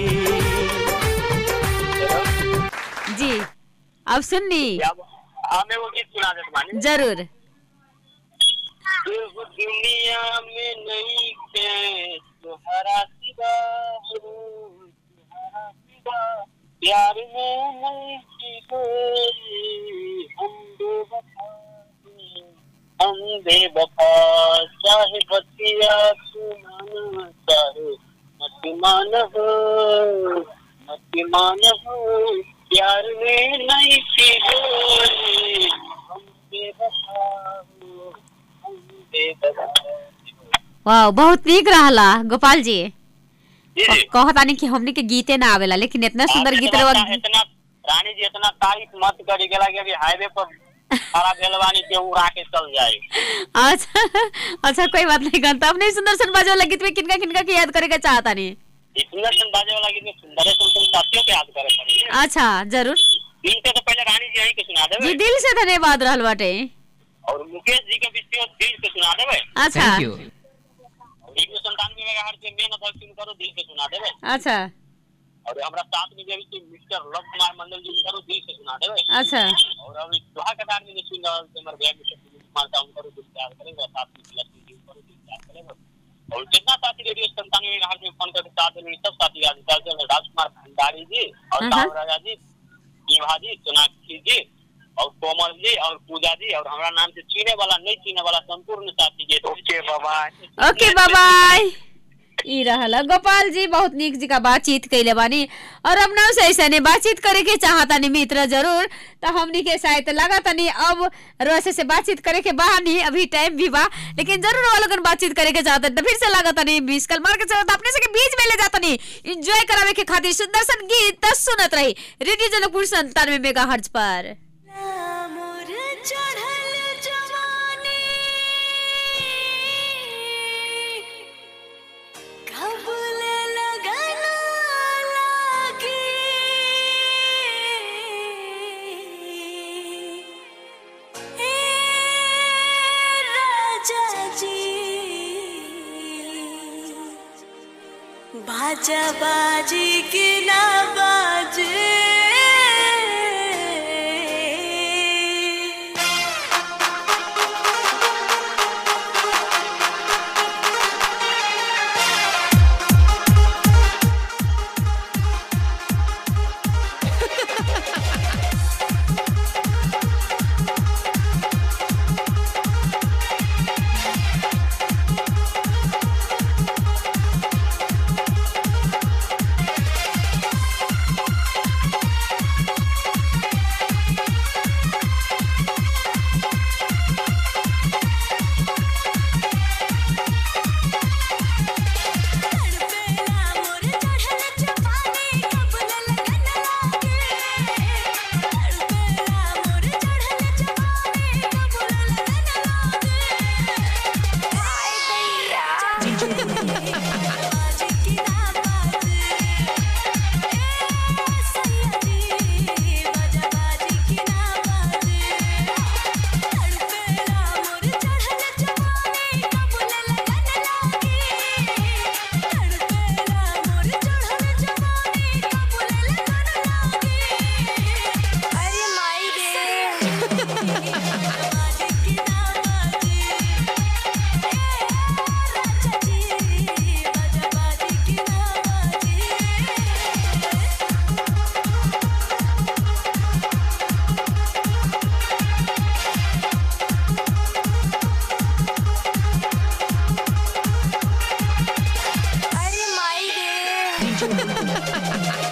जी अब सुननी हमें वो गीत सुना दे तुम्हारी जरूर इस दुनिया में नहीं के तुम्हारा सिवा हो, तुम्हारा सिवा प्यार में नहीं की कोई हम बेवफा हैं, हम बेवफा चाहे बतिया सुनाना चाहे मत मान हो मत मान हो प्यार में नहीं की कोई हम बेवफा हो वाह बहुत नीक रहला गोपाल जी जी जी कहता नहीं कि हमनी के गीते ना आवेला लेकिन इतना सुंदर गीत इतना रहुआ इतना रानी जी इतना तारीफ मत करी गेला कि अभी हाईवे पर खड़ा भेल बानी के उड़ा के चल जाए अच्छा अच्छा कोई बात नहीं करता अपने सुंदर सन बाजो वाला गीत में किनका किनका के याद करे के चाहता नहीं ई सुंदर सन बाजे वाला गीत में सुंदर सुन सुन साथियों के याद करे पड़ी अच्छा जरूर दिल से तो पहले रानी जी यहीं के सुना जी देवे दिल से धन्यवाद रहल बाटे और मुकेश जी के विषय दिल से सुना देवे अच्छा और एक सौ संतानवे मेगाहर्ट्ज के मेन अथवा सुन करो दिल से सुना देवे अच्छा और हमरा साथ में जो भी मिस्टर लव कुमार मंडल जी करो दिल से सुना देवे अच्छा और अभी दोहा कतार में जो सुन रहल से हमर भैया मिस्टर सुनील कुमार का उनको दिल से याद करेंगे और साथ में लक्ष्मी जी को दिल से याद करेंगे और जितना साथी रेडियो संतानवे मेगाहर्ट्ज में फोन करके साथ में सब साथी याद करते हैं राजकुमार भंडारी जी और हाँ। साहब राजा जी विभा जी सोनाक्षी जी और कोमल जी और पूजा जी और हमारा नाम से चीने वाला नहीं चीने वाला संपूर्ण साथी जी ओके बाबा ओके बाय ई रहला गोपाल जी बहुत नीक जी का बातचीत कैले बानी और हम से ऐसे ने बातचीत करे के चाहता नहीं मित्र जरूर तो हमनी के शायद लगा तनी अब रोसे से बातचीत करे के बा नहीं अभी टाइम भी बा लेकिन जरूर वो लोगन बातचीत करे के चाहता तो फिर से लगा तनी बीस कल मार के चाहता अपने से के बीच में ले जाता नहीं एंजॉय करावे के खातिर सुंदर सन गीत तो सुनत रही रेडियो जनकपुर संतानवे मेगा हर्ज पर मोर बाजा बाजी की ना बाजे अरे माई रे अरे माई रे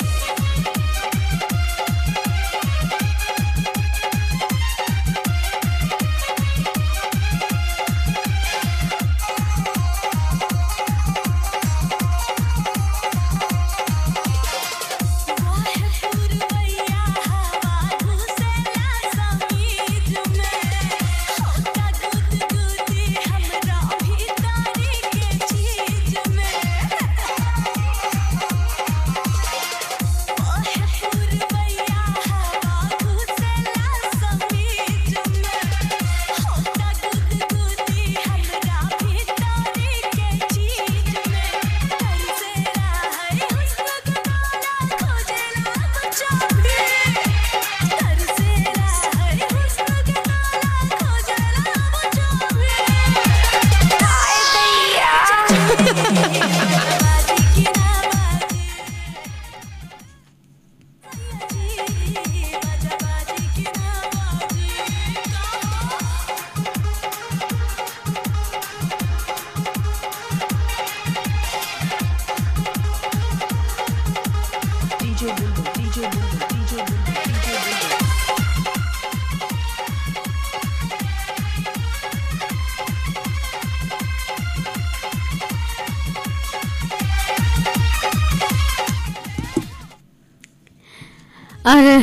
अरे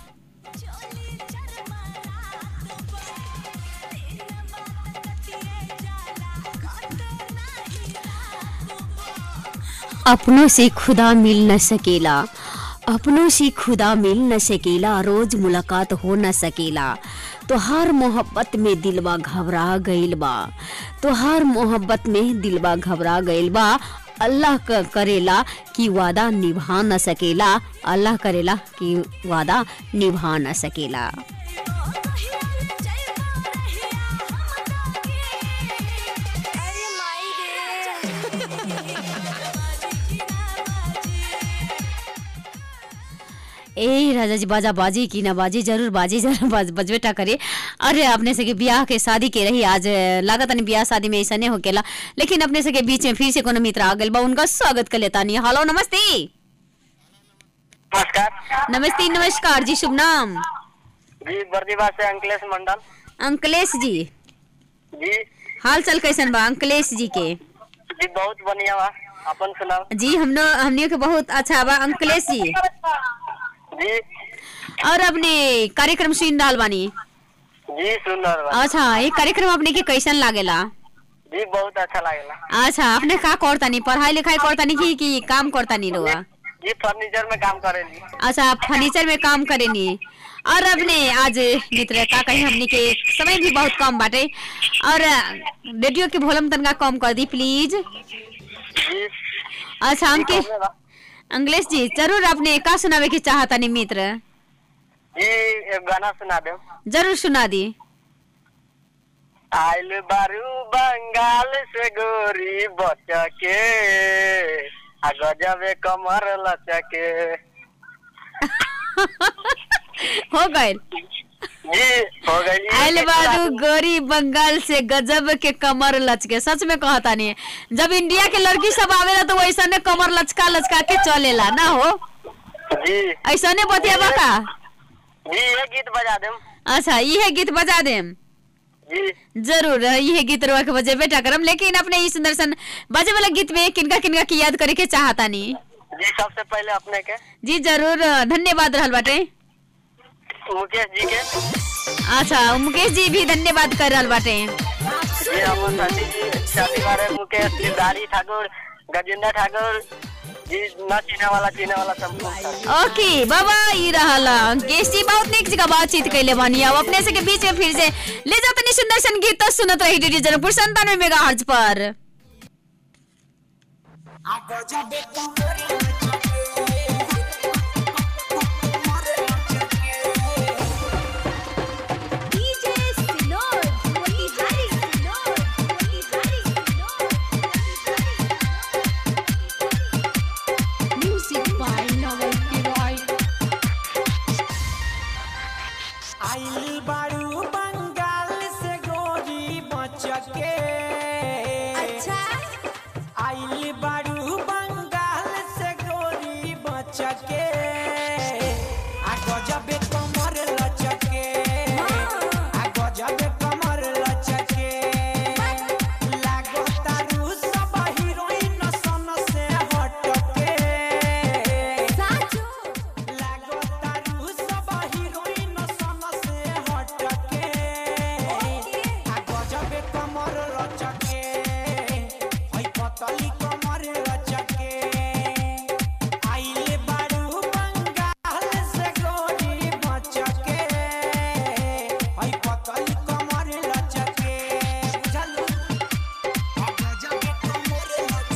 अपनों से खुदा मिल न सकेला अपनों से खुदा मिल न सकेला रोज मुलाकात हो न सकेला तो हर मोहब्बत में दिलवा घबरा गइल बा तो हर मोहब्बत में दिलवा घबरा गइल बा अल्लाह क करेला कि वादा निभा न सकेला अल्लाह करेला कि वादा निभा न सकेला ए राजा जी बाजा बाजी की ना बाजी जरूर बाजी जरूर बाज बजबेटा करे अरे अपने से के ब्याह के शादी के रही आज लागत नहीं ब्याह शादी में ऐसा नहीं होकेला लेकिन अपने से के बीच में फिर से कोनो मित्र आ गइल बा उनका स्वागत कर लेता नहीं हेलो नमस्ते नमस्कार नमस्ते नमस्कार जी शुभ नाम जी बर्दीवा से अंकलेश मंडल अंकलेश जी जी हाल चाल कैसन बा अंकलेश जी के जी बहुत बढ़िया बा अपन सुनाओ जी हमनो हमनियो के बहुत अच्छा बा अंकलेश जी जी और अपने कार्यक्रम सुन रहल बानी जी सुन रहल बा अच्छा ये कार्यक्रम अपने के कैसन लागेला जी बहुत अच्छा लागेला अच्छा अपने का करतानी पढ़ाई लिखाई करतानी कि कि काम करतानी रुआ जी फर्नीचर में काम करेली अच्छा फर्नीचर में काम करेनी और अपने आज मित्र का कहीं हमने के समय भी बहुत कम बाटे और रेडियो के वॉल्यूम तनका कम कर दी प्लीज अच्छा हमके अंग्लेश जी जरूर अपने का सुनावे के चाहता नहीं मित्र जी एक गाना सुना दे जरूर सुना दी आइल बारू बंगाल से गोरी बचके आ गजबे कमर लचके हो गए जी हो गई आइल बारू गोरी बंगाल से गजब के कमर लचके सच में कहता नहीं जब इंडिया के लड़की सब आवेला तो वैसा ने कमर लचका लचका के चलेला ना हो जी ऐसा ने बतियाबा का जी ये गीत बजा दे अच्छा ये गीत बजा देम जी जरूर ये गीत रुआ के बजे बेटा करम लेकिन अपने इस दर्शन बजे वाला गीत में किनका किनका की याद करे के चाहता नहीं जी सबसे पहले अपने के जी जरूर धन्यवाद रहल बाटे मुकेश जी के अच्छा मुकेश जी भी धन्यवाद कर रहल बाटे जी हमर साथी जी साथी बारे मुकेश दिलदारी ठाकुर गजेंद्र ठाकुर जी न चिने वाला चिने वाला सब ओके बाबा ई रहला केसी बहुत निक जगह बातचीत कैले बानी अब अपने से के बीच में फिर से ले जाओ तनी सुंदर सन गीत तो सुनत रही रेडियो जनकपुर संतानवे मेगा हर्ज पर डीजे सिनोर मोतिहारी सिनोर मोतिहारी म्यूजिक बाय नवल किरॉय आइल बारू बंगाल से गोरी बचके अच्छा आइल बारू बंगाल से गोरी बचके आ गजबे कमर लचके आ गजबे कमर लचके लागो तारू सब हीरोइन सन से हटके साचो लागो तारू सब हीरोइन सन से हटके आ गजबे कमर लचके हई पतली कमर लचके आइले बारू बंगाल से गोरी बचके हई पतली कमर लचके बुझलू आ गजबे कमर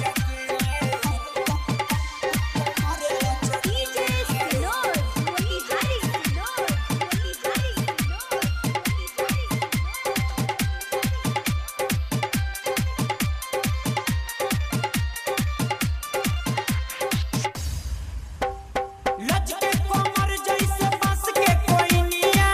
लचके डीजे सिनोर मोतिहारी सिनोर मोतिहारी लचके कमर जैसे बांस के कोइनिया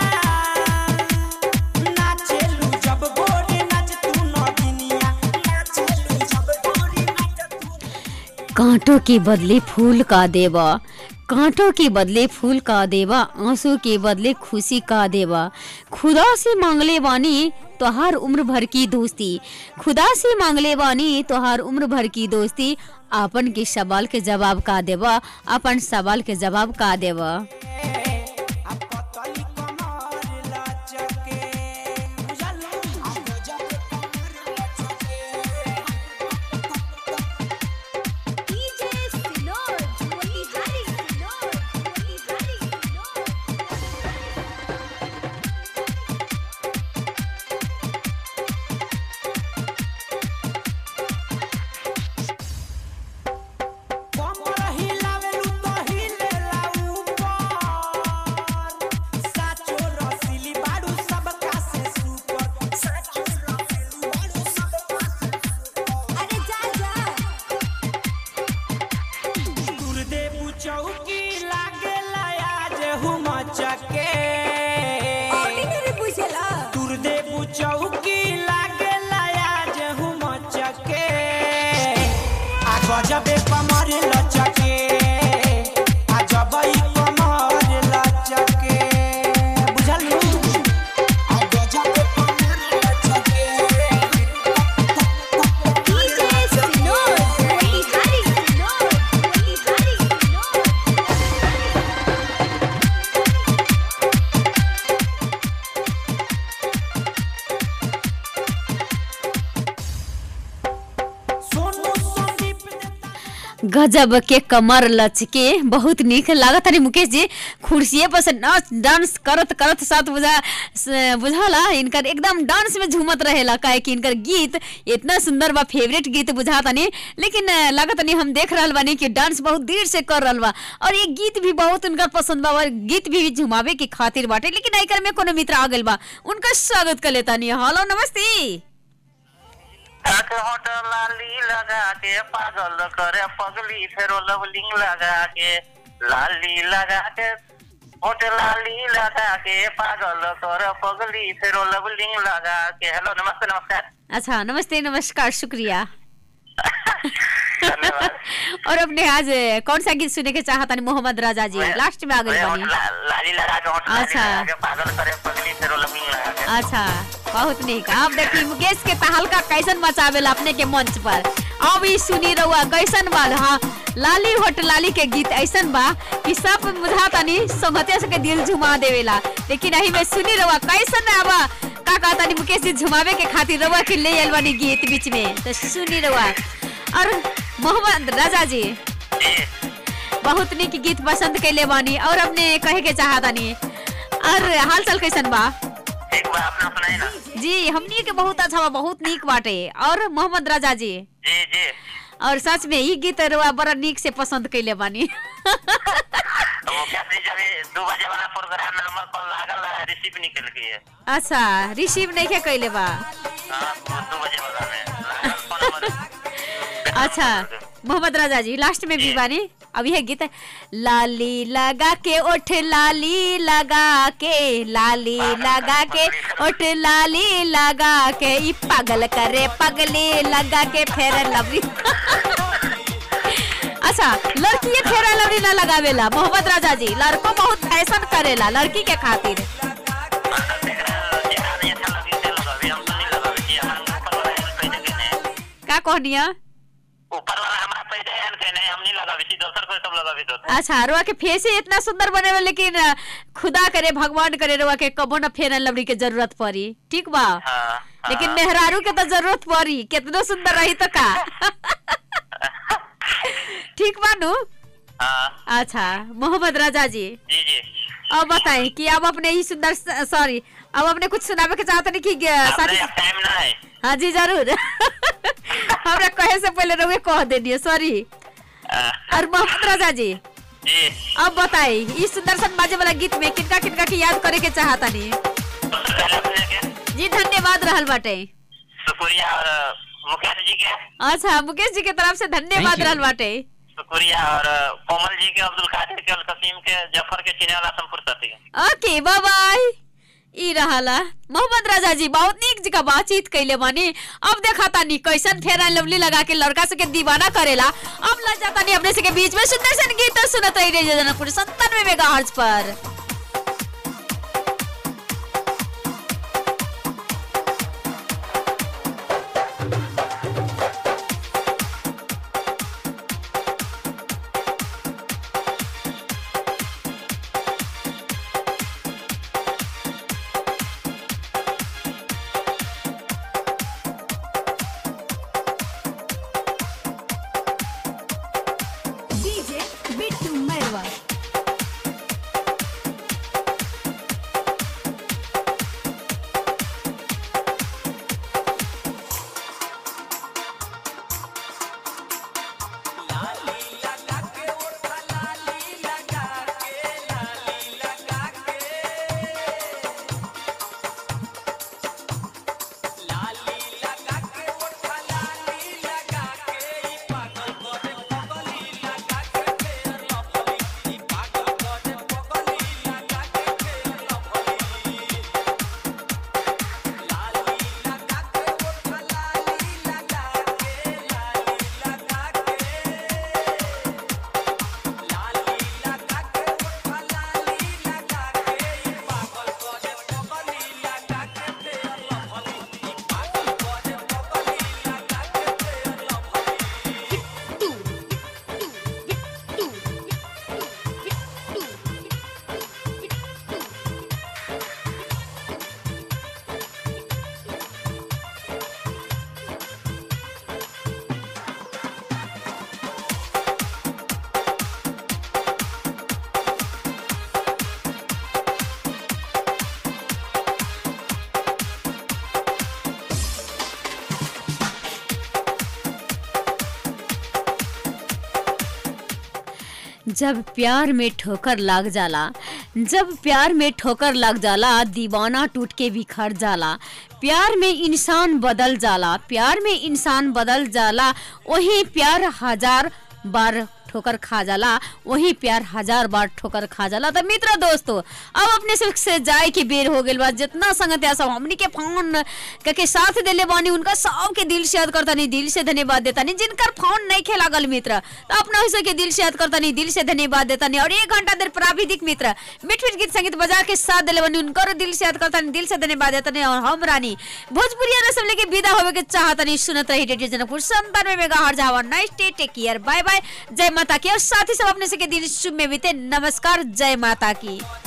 नाचेलू जब गोरी नाच तू नगिनिया नाचेलू जब गोरी नाच कांटों के बदले फूल का देवा कांटों के बदले फूल का देवा आंसू के बदले खुशी का देवा खुदा से मांगले बानी तो हर उम्र भर की दोस्ती खुदा से मांगले बानी तो हर उम्र भर की दोस्ती अपन के सवाल के जवाब का देवा अपन सवाल के जवाब का देवा पतली कमर लचके बुझलू आ गजबे कमर लचके डीजे सिनोर मोतिहारी सिनोर मोतिहारी कमर हिलावेलू तो हिलेला ऊपर साचो रसीली बाड़ू सबका से सुपर साचो रसीली बाड़ू सबका से अरे जा जा गुरुदेव चौकी लागेला आज हुम चके ऑर्डिनरी पूछेला गुरुदेव चौकी लागेला आज हुम चके आ गजबे कमर लचके आ जबई कमर लचके बुझलू आ गजबे कमर लचके डीजे सिनोर मोतिहारी सिनोर मोतिहारी गजब के कमर लचके बहुत निक लागत हनी मुकेश जी खुर्सिए पर से नाच डांस करत करत साथ बुझा स- बुझाला इनकर एकदम डांस में झूमत रहेला काहे कि इनकर गीत इतना सुंदर बा फेवरेट गीत बुझा तनी लेकिन अ, लागत तनी हम देख रहल बानी कि डांस बहुत देर से कर रहल बा और ये गीत भी बहुत उनका पसंद बा और गीत भी झुमावे के खातिर बाटे लेकिन आइकर में कोनो मित्र आ गइल बा उनका स्वागत कर लेता नहीं हेलो नमस्ते लाली लगा के पागल करे पगली फेरो लवलिंग लगा के लाली लगा के होट लाली लगा के पागल करे पगली फेरो लवलिंग लगा के हेलो नमस्ते नमस्कार अच्छा नमस्ते नमस्कार शुक्रिया और अपने आज कौन सा गीत सुने के चाहता नहीं मोहम्मद राजा जी लास्ट में आ गई होट बनी ला- लाली लगा के होट लाली अच्छा। लगा के पागल करे पगली फेरो लवलिंग लगा के अच्छा बहुत निक अब देखी मुकेश के तहलका कैसन मचावेला अपने के मंच पर अब ई सुनी रहुआ कैसन बा हाँ लाली होट लाली के गीत ऐसन बा कि सब बुझा तनी संगतिया से के दिल झुमा देवेला लेकिन अही में सुनी रहुआ कैसन आबा का का तनी मुकेश जी झुमावे के खातिर रहुआ के ले आइल बानी गीत बीच में तो सुनी रहुआ और मोहम्मद राजा जी बहुत निक गीत पसंद कैले बानी और अपने कहे के चाहतानी और हाल चाल कैसन बा एक बार अपना सुनाई ना जी हमनी के बहुत अच्छा बा बहुत नीक बाटे और मोहम्मद राजा जी जी जी और सच में ई गीत रउआ बड़ा नीक से पसंद कैले बानी वो कहते जब ये दो बजे वाला प्रोग्राम में नंबर कॉल लागल है रिसीव निकल गई है अच्छा रिसीव नहीं के कैले बा हाँ वो दो बजे वाला में लागल फोन नंबर अच्छा मोहम्मद राजा जी लास्ट में भी बानी अब यह गीत है लाली लगा के ओठ लाली लगा के लाली लगा के ओठ लाली लगा के ई पागल करे पगली लगा के फेर लवली अच्छा लड़की ये फेरा लवली ना लगावेला मोहम्मद राजा जी लड़को बहुत फैशन करेला लड़की के खातिर का कहनिया ऊपर वाला हमारा पैसे है के नहीं हम नहीं लगावे छी दोसर कोई सब लगावे तो अच्छा रुआ के फेस ही इतना सुंदर बने हुए लेकिन अ, खुदा करे भगवान करे रुआ के कबो न फेर लवड़ी के जरूरत पड़ी ठीक बा लेकिन मेहरारू के तो जरूरत पड़ी कितनो सुंदर रही तो का ठीक बानू अच्छा मोहम्मद राजा जी जी जी अब बताएं कि अब अपने ही सुंदर सॉरी अब अपने कुछ सुनावे के चाहते नहीं कि अ, साथी टाइम ना है हाँ जी जरूर हमरा कहे से पहले रुए कह देनी सॉरी और मोहम्मद राजा जी जी अब बताई इस सुंदर सन बाजे वाला गीत में किनका किनका की याद करे के चाहता नहीं जी धन्यवाद रहल बाटे शुक्रिया और मुकेश जी के अच्छा मुकेश जी के तरफ से धन्यवाद you. रहल बाटे शुक्रिया और कोमल जी के अब्दुल कादिर के अल कसीम के जफर के चिने वाला संपूर्ण साथी ओके बाय बाय ई रहला मोहम्मद राजा जी बहुत नीक जी का बातचीत कैले बानी अब देखा तानी कैसन फेरा लवली लगा के लड़का से के दीवाना करेला अब लग जाता नहीं अपने से के बीच में सुंदर सन गीत सुनत रही रे जनकपुर संतानवे मेगा पर डीजे बिट्टू मैरवा जब प्यार में ठोकर लग जाला जब प्यार में ठोकर लग जाला दीवाना टूट के बिखर जाला प्यार में इंसान बदल जाला प्यार में इंसान बदल जाला वही प्यार हजार बार ठोकर खा जाला वही प्यार हजार बार ठोकर खा जाला तो मित्र दोस्तों अब अपने सुख से जाए के बेर हो गइल बा जितना संगत सब हमनी के फोन के साथ देले बानी उनका सब के दिल से याद करता नहीं दिल से धन्यवाद देता नहीं जिनकर फोन नहीं खेला गल मित्र तो अपना हिस्से के दिल से याद करता नहीं दिल से धन्यवाद देता नहीं और एक घंटा देर प्राविधिक मित्र मिठ मिठ गीत संगीत बजा के साथ दिले बानी उनकर दिल से याद करता नहीं दिल से धन्यवाद देता नहीं और हम रानी भोजपुरिया ने सब लेके विदा होवे के चाहता नहीं सुनत रही रेडियो जनकपुर संतानवे मेगा हर जावा nice day take care bye bye जय माता की और साथ ही सब अपने से के दिन शुभ में बीते नमस्कार जय माता की